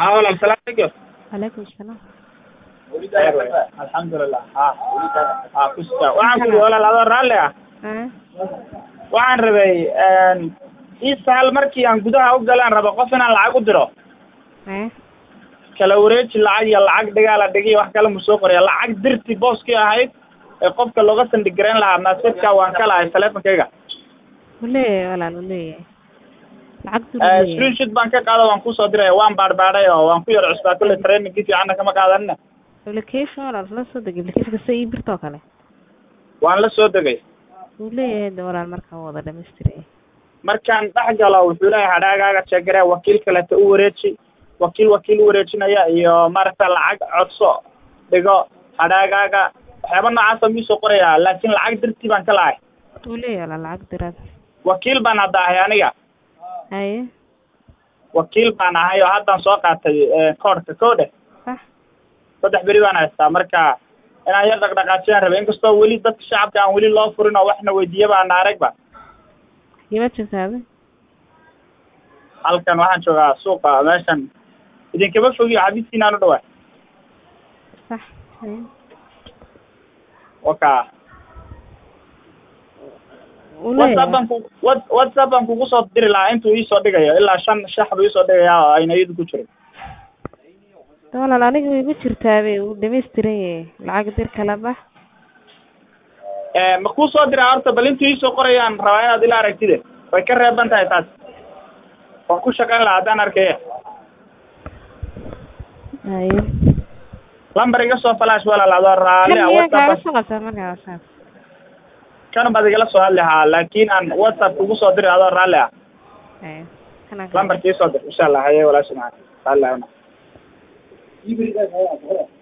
haa walaal salaam calaykum Waalaikum salaam. alxamdulilah ha ha kusta waxaan ku yidhi walaal adoo raalli ah Ah, waxaan rabay ii sahal markii aan gudaha u galaan rabo qof inaan lacag u diro ah, kala wareeji lacag iyo lacag dhigaala dhigiyo wax kale mu soo qoraya lacag dirti booskii ahayd ee qofka looga sandhigareyn lahaa maasajka waan ka lahay teleefonkayga wuu leeyahay walaal wuu leeyahay. Lacagtu wuu leeyahay. screenshot baan ka qaado waan kusoo diraya waan baadhbaadhay oo waan ku yar cusbaa kulle trainingkii fiicanna kama qaadanina Application walaal la soo deg application kasta ii birtoo kale. waan la soo degay Wuu leeyahay de walaal markaa wuu wada dhamaystiray. markaan dhex galo wuxuu leeyahay hadhaagaaga jeegare wakiil kaleta u wareeji wakiil wakiil u wareejinaya iyo maaragta lacag codso dhigo hadhaagaaga waxyaaba noocaasa mii soo qoraya laakiin lacag dirtii baan ka lahay Wuu leeyahay walaal lacag diraad. wakiil baan hadda ahay aniga Haye, wakiil baan ahay oo haddaan soo qaatay koodhka koodhe sax. saddex beri baan haystaa marka inaan yar dhaqdhaqaajiyaan rabay inkastoo weli dadka shacabka aan weli loo furin oo waxna weydiiyaba ana aragba Kima joogtaade? halkan waxaan joogaa suuqa meeshan idinkama fogiyo xabiiskiinaan u dhawaa Sax. Haye. waka Wuu whatsapp leeyahay. baan ku what whatsapp baan kugu soo diri lahaa intuu iisoo dhigayo ilaa shan shax buu iisoo dhigayaa oo ayna iyadu ku jirin De walaal aniga way igu jirtaabe wuu dhamaystiran yahay. Lacag dir kala bax. ma kuu soo diraa horta bal intuu iisoo qorayaan rabaa inaad ila aragtide way ka reeban tahay taas waan ku shaqayn lahaa haddaan arkaya Haye. lambar iga soo falash walaal adoo Kan raalli ah miyaa kaaga whatsapp soo qabtaa markaa WhatsApp? kan baad igala soo hadli haa laakiin aan whatsapp kugu soo diri adoo raalli ah Haye. Kana kale. lambarkii soo dir insha allah haye walaasha macaan raalli ah